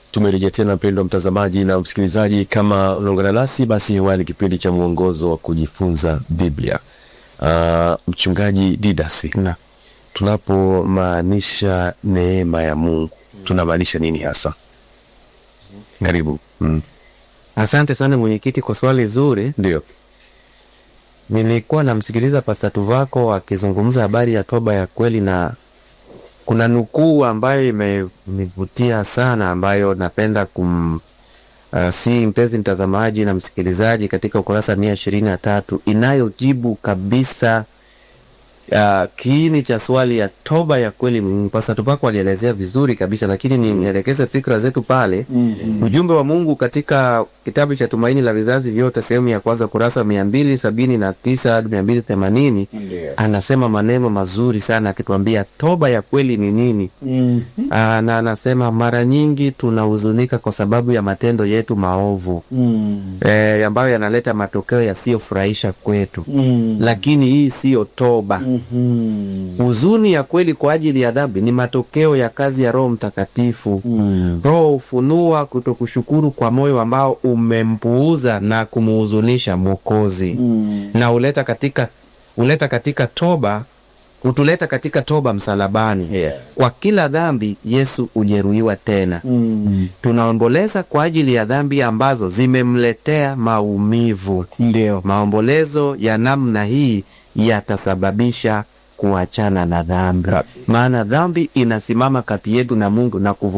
Tumerejea tena mpendwa mtazamaji na msikilizaji, kama unaungana nasi basi, hewani kipindi cha mwongozo wa kujifunza Biblia. Uh, mchungaji Didas, Na. tunapomaanisha neema ya Mungu tunamaanisha nini hasa? Karibu. Mm. Asante sana mwenyekiti kwa swali zuri. Ndio. Nilikuwa namsikiliza Pasta Tuvako akizungumza habari ya toba ya kweli, na kuna nukuu ambayo imenivutia sana, ambayo napenda kum uh, si mpenzi mtazamaji na msikilizaji, katika ukurasa mia ishirini na tatu inayojibu kabisa uh, kiini cha swali ya toba ya kweli. Mm, Pasta Tuvako alielezea vizuri kabisa, lakini nielekeze fikra zetu pale. Ujumbe wa Mungu katika kitabu cha Tumaini la Vizazi Vyote sehemu ya kwanza kurasa mia mbili sabini na tisa hadi mia mbili themanini anasema maneno mazuri sana akituambia toba ya kweli ni nini. Aa, na anasema mara nyingi tunahuzunika kwa sababu ya matendo yetu maovu eh, ambayo yanaleta matokeo yasiyofurahisha kwetu, lakini hii siyo toba. Huzuni ya kweli kwa ajili ya dhambi ni matokeo ya kazi ya Roho Mtakatifu. Roho hufunua kutokushukuru kwa moyo ambao umempuuza na kumuhuzunisha Mwokozi na huleta katika huleta katika toba hutuleta katika toba msalabani. Kwa kila dhambi Yesu hujeruhiwa tena. Tunaomboleza kwa ajili ya dhambi ambazo zimemletea maumivu. Ndio. Maombolezo ya namna hii yatasababisha kuachana na dhambi, maana dhambi inasimama kati yetu na Mungu na kuvu